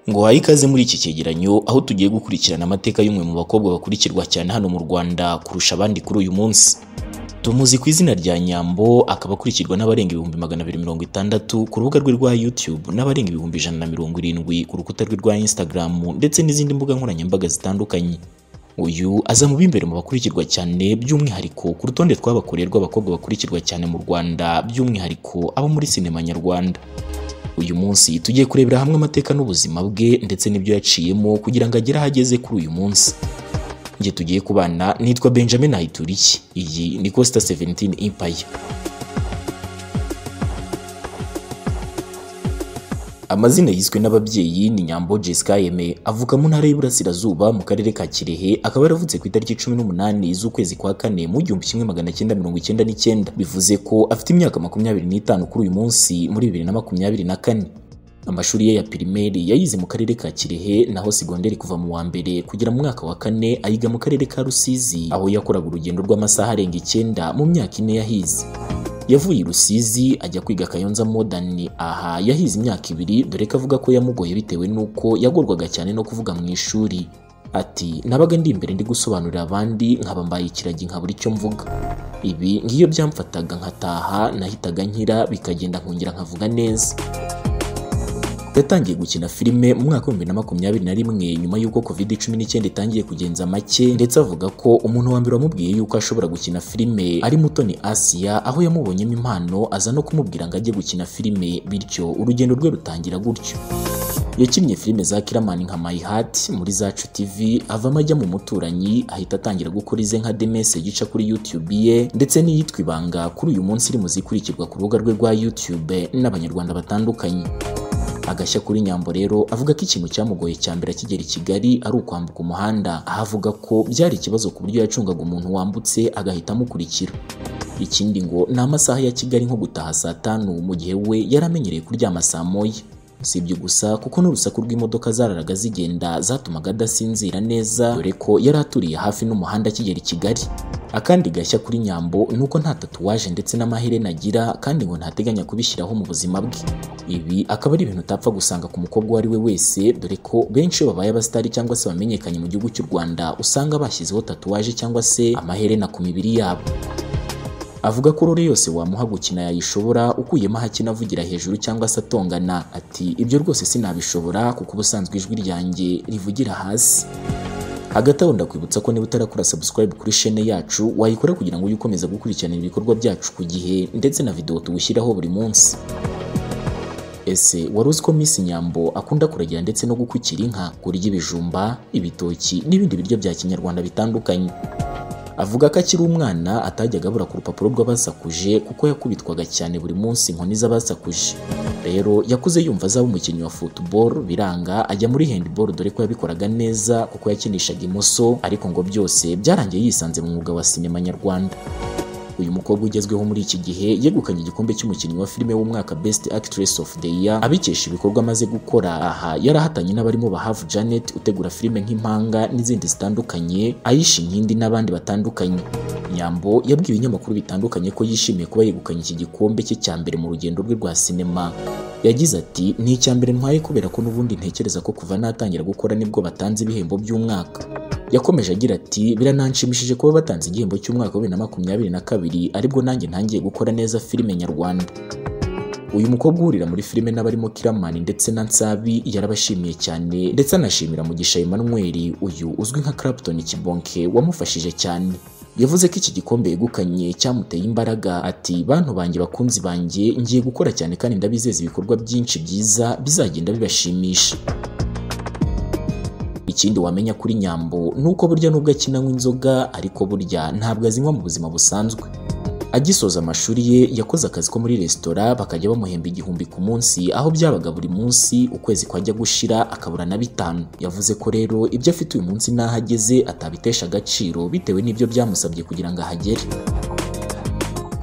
ngo uhaye ikaze muri iki cyegeranyo aho tugiye gukurikirana amateka y'umwe mu bakobwa bakurikirwa cyane hano mu Rwanda kurusha abandi kuri uyu munsi tumuzi ku izina rya Nyambo akaba akurikirwa n'abarenga ibihumbi magana abiri mirongo itandatu ku rubuga rwe rwa YouTube n'abarenga ibihumbi ijana na mirongo irindwi ku rukuta rwe rwa Instagram ndetse n'izindi mbuga nkoranyambaga zitandukanye uyu aza mu b'imbere mu bakurikirwa cyane by'umwihariko ku rutonde rw'abakorerwa abakobwa bakurikirwa cyane mu Rwanda by'umwihariko abo muri sinema nyarwanda uyu munsi tugiye kurebera hamwe amateka n'ubuzima bwe ndetse n'ibyo yaciyemo kugira ngo agere aho ageze kuri uyu munsi njye tugiye kubana nitwa Benjamin Haituriye iyi ni Costa 17 Empire Amazina yiswe n'ababyeyi ni Nyambo Jessica Aime avuka mu ntara y'Iburasirazuba mu karere ka Kirehe akaba yaravutse ku itariki 18 z'ukwezi kwa kane mu 1999 bivuze ko afite imyaka 25 kuri uyu munsi muri 2024 Amashuri ye ya pirimeri yayize mu karere ka Kirehe naho segonderi kuva mu wa mbere kugera mu mwaka wa kane ayiga mu karere ka Rusizi aho yakoraga urugendo rw'amasaha arenga icyenda mu myaka ine yahize yavuye i Rusizi ajya kwiga Kayonza Modern aha yahize imyaka ibiri dore ko avuga ko yamugoye bitewe n'uko yagorwaga cyane no kuvuga mu ishuri ati nabaga ndi imbere ndi gusobanurira abandi nkaba mbaye ikiragi nkabura icyo mvuga ibi ngiyo byamfataga nkataha nahitaga nkira bikagenda nkongera nkavuga neza yatangiye gukina filime mu mwaka w'ibihumbi na makumyabiri na rimwe nyuma y'uko covid cumi n'icyenda itangiye kugenza make ndetse avuga ko umuntu wa mbere wamubwiye yuko ashobora gukina filime ari Mutoni Asia aho yamubonyemo impano aza no kumubwira ngo ajye gukina filime bityo urugendo rwe rutangira gutyo yakinnye filime za Kiramani nka My Heart muri Zacu TV avamo ajya mu muturanyi ahita atangira gukora ize nka The Message ica kuri YouTube ye ndetse n'iyitwa Ibanga kuri uyu munsi iri mu zikurikirwa ku rubuga rwe rwa YouTube n'abanyarwanda batandukanye agashya kuri Nyambo rero avuga ko ikintu cyamugoye cya mbere akigera i Kigali ari ukwambuka umuhanda aho avuga ko byari ikibazo ku buryo yacungaga umuntu wambutse agahita amukurikira ikindi ngo ni amasaha ya Kigali nko gutaha saa tanu mu gihe we yari amenyereye kuryama saa moya si ibyo gusa kuko n'urusaku rw'imodoka zararaga zigenda zatumaga adasinzira neza dore ko yari aturiye hafi n'umuhanda akigera i Kigali akandi gashya kuri Nyambo ni uko nta tatuwaje ndetse n'amaherena agira kandi ngo ntateganya kubishyiraho mu buzima bwe ibi akaba ari ibintu utapfa gusanga ku mukobwa uwo ari we wese dore ko benshi iyo babaye abasitari cyangwa se bamenyekanye mu gihugu cy'u Rwanda usanga bashyizeho tatuwaje cyangwa se amaherena ku mibiri yabo avuga ko rore yose wamuha gukina yayishobora ukuyemo ahakina avugira hejuru cyangwa se atongana ati ibyo rwose sinabishobora kuko ubusanzwe ijwi ryanjye rivugira hasi hagati aho ndakwibutsa ko niba utarakora subscribe kuri chaine yacu wayikora kugira ngo ujye ukomeza gukurikirana ibikorwa byacu ku gihe ndetse na video tugushyiraho buri munsi ese wari uzi ko Miss Nyambo akunda kuragira ndetse no gukukira inka kurya ibijumba ibitoki n'ibindi biryo bya kinyarwanda bitandukanye avuga ko akiri umwana atajyaga abura ku rupapuro rw'abasakuje kuko yakubitwaga cyane buri munsi inkoni z'abasakuje rero yakuze yumva azaba umukinnyi wa football biranga ajya muri handball dore ko yabikoraga neza kuko yakinishaga imoso ariko ngo byose byarangiye yisanze mu mwuga wa sinema nyarwanda uyu mukobwa ugezweho muri iki gihe yegukanye igikombe cy'umukinnyi wa filime w'umwaka Best Actress of the Year abikesha ibikorwa amaze gukora aha yarahatanye n'abarimo Bahavu Janet utegura filime nk'impanga n'izindi zitandukanye Aisha Inkindi n'abandi batandukanye Nyambo yabwiye ibinyamakuru bitandukanye ko yishimiye kuba yegukanye iki gikombe cye cya mbere mu rugendo rwe rwa sinema yagize ati ni icya mbere ntwaye kubera ko n'ubundi ntekereza ko kuva natangira gukora nibwo batanze ibihembo by'umwaka yakomeje agira ati birananshimishije kuba batanze igihembo cy'umwaka wa bibiri na makumyabiri na kabiri aribwo nanjye ntangiye gukora neza filime nyarwanda uyu mukobwa uhurira muri filime n'abarimo Kiramani ndetse na Nsabi yarabashimiye cyane ndetse anashimira Mugisha Emmanuel uyu uzwi nka Clapton Kibonke wamufashije cyane yavuze ko iki gikombe yegukanye cyamuteye imbaraga ati bantu banjye bakunzi banjye ngiye gukora cyane kandi ndabizeza ibikorwa byinshi byiza bizagenda bibashimisha ikindi wamenya kuri Nyambo ni uko burya nubwo akinanywa inzoga ariko burya ntabwo azinywa mu buzima busanzwe agisoza amashuri ye yakoze akazi ko muri resitora bakajya bamuhemba igihumbi ku munsi aho byabaga buri munsi ukwezi kwajya gushira akabura na bitanu yavuze ko rero ibyo afite uyu munsi n'aho ageze atabitesha agaciro bitewe n'ibyo byamusabye kugira ngo ahagere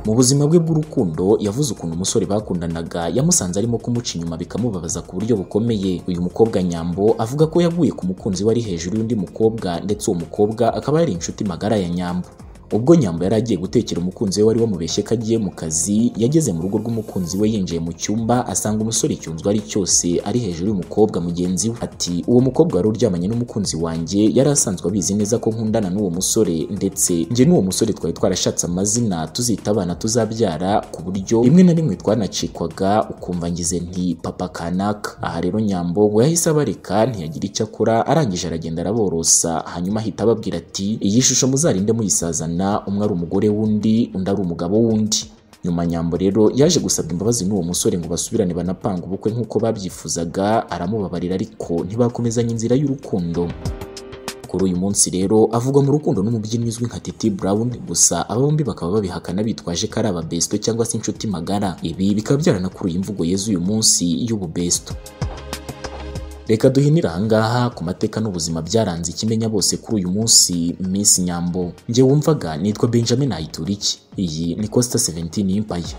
mu buzima bwe bw'urukundo yavuze ukuntu umusore bakundanaga yamusanze arimo kumuca inyuma bikamubabaza ku buryo bukomeye uyu mukobwa Nyambo avuga ko yaguye ku mukunzi wari hejuru y'undi mukobwa ndetse uwo mukobwa akaba yari inshuti magara ya Nyambo ubwo nyambo yari agiye gutekera umukunzi we wari wamubeshye ko agiye mu kazi yageze mu rugo rw'umukunzi we yinjiye mu cyumba asanga umusore icyunzwe ari cyose ari hejuru y'umukobwa mugenzi we ati uwo mukobwa wari uryamanye n'umukunzi wanjye yari asanzwe abizi neza ko nkundana n'uwo musore ndetse njye n'uwo musore twari twarashatse amazina tuzita abana tuzabyara ku buryo rimwe na rimwe twanacikwaga ukumva ngize nti papa kanaka aha rero nyambo ngo yahise abareka ntiyagira icyo akora arangije aragenda araborosa hanyuma ahita ababwira ati iyi shusho muzarinde muyisazana umwe ari umugore w'undi undi ari umugabo w'undi nyuma nyambo rero yaje gusabwa imbabazi n'uwo musore ngo basubirane banapanga ubukwe nk'uko babyifuzaga aramubabarira ariko ntibakomezanya inzira y'urukundo kuri uyu munsi rero avugwa mu rukundo n'umubyinnyi uzwi nka Titi Brown gusa aba bombi bakaba babihakana bitwaje ko ari ababesto cyangwa se inshuti magara ibi bikaba byaranakuruye imvugo yeze uyu munsi y'ububesto reka duhinire ahangaha ku mateka n'ubuzima byaranze ikimenya bose kuri uyu munsi Miss Nyambo njye wumvaga nitwa Benjamin Ayituriki iyi ni Costa 17 Empire